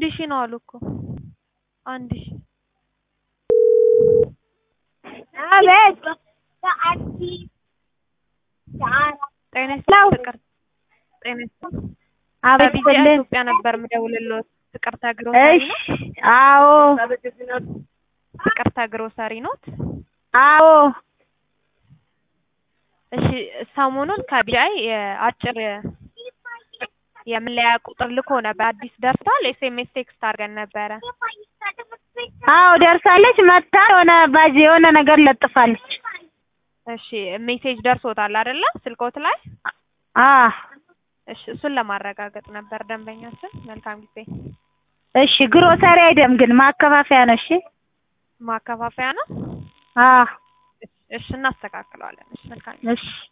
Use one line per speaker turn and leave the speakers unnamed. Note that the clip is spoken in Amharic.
አንድ ሺህ ነው አሉ እኮ አንድ ሺህ
አቤት
ጤና ይስጥልኝ ፍቅር ጤና ይስጥልኝ
አቤት
ከቢጂአይ
ስልን
ኢትዮጵያ ነበር የምደውልልዎት ፍቅርተ ግሮሰሪ
እሺ
ነው
አዎ
ፍቅርተ ግሮሰሪ ኖት
አዎ
እሺ ሰሞኑን ከቢጂአይ የአጭር የመለያ ቁጥር ልኮ ነበር አዲስ ደርሷል ኤስኤምኤስ ቴክስት አድርገን ነበረ
አዎ ደርሳለች መታ የሆነ ባጅ የሆነ ነገር ለጥፋለች
እሺ ሜሴጅ ደርሶታል አይደለ ስልክዎት ላይ
አ
እሺ እሱን ለማረጋገጥ ነበር ደንበኛችን መልካም ጊዜ
እሺ ግሮሰሪ አይደለም ግን ማከፋፈያ ነው እሺ
ማከፋፈያ ነው
አ
እሺ እናስተካክለዋለን እሺ መልካም ጊዜ
እሺ